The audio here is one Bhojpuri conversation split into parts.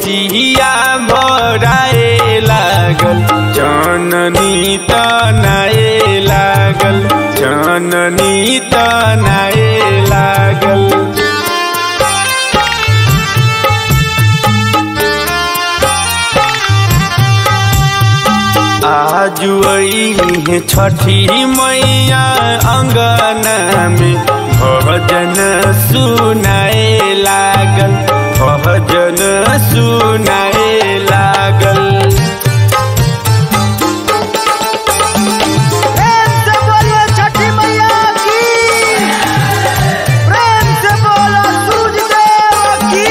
कोसिया भराए लागल जननी तनाए लागल जननी तनाए लागल आजु है छठी मैया अङ्गना में भजन सुनाए लागल भजन सुनाए लागल प्रेम से बोलिए छठी मैया की प्रेम से बोलो सूरज देव की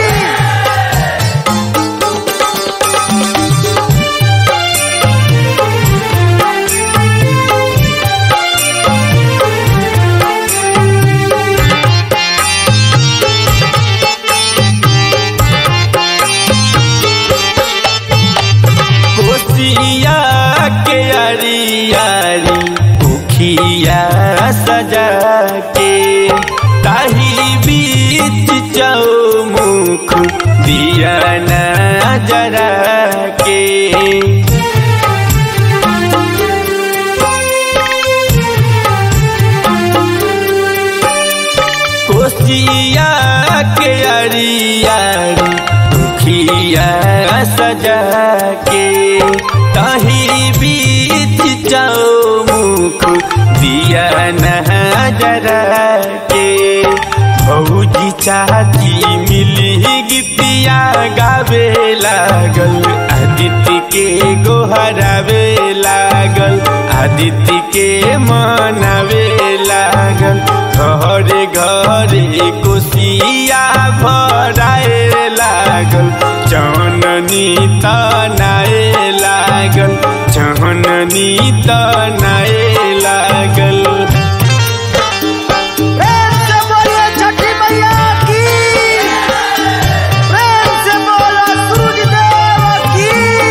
कोसिया के अरियारी उखिया सजा के ताही बीच चौमुख दिया न जरा के कोसिया के अरियारी दुखिया सजा के तही बीच चौमुख दिया नजरा के भौजी चाची मिली गीतिया गावे लागल आदित्य के गोहरावे लागल आदित्य के मनावे लागल घरे घरे कोसिया भराए लागल जननी तनाए लागल जननी तनाए लागल प्रेम से बोलिए छठी मैया की प्रेम से बोलो सूरज देव की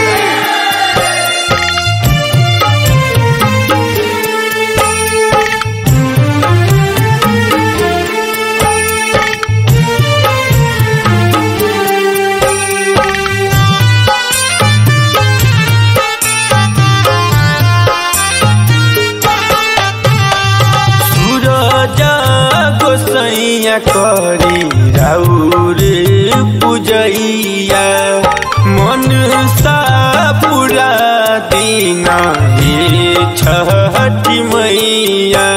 सूरज गोसैया करी राउर पूजैया मन सा पूरा दिन हे छठी मैया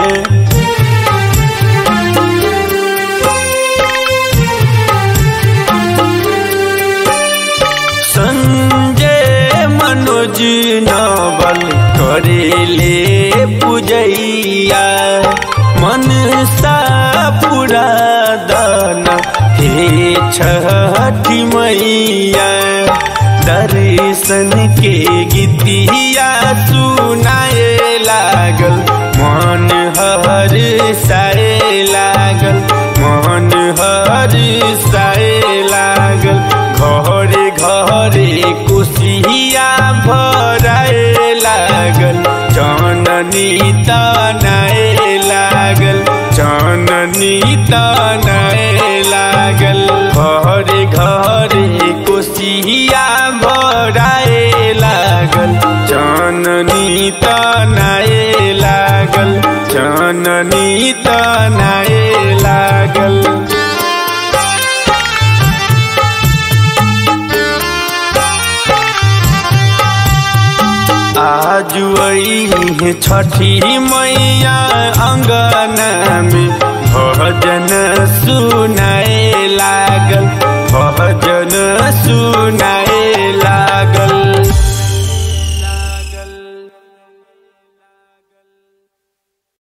संजय मनोज नवल करेले पूजैया मन सा पूरा दन हे छठी मैया दर्शन के गीतिया सुनाए लागल मन हर साए लागल मन हर साए लागल घरे घरे कुसिया भराए लागल जननी तनाए लागल जननी तनाए लागल घरे घरे कुसिया भराए लागल जननी तनाए लागल जननी तनाए लागल आजु है छठी मैया अङ्गना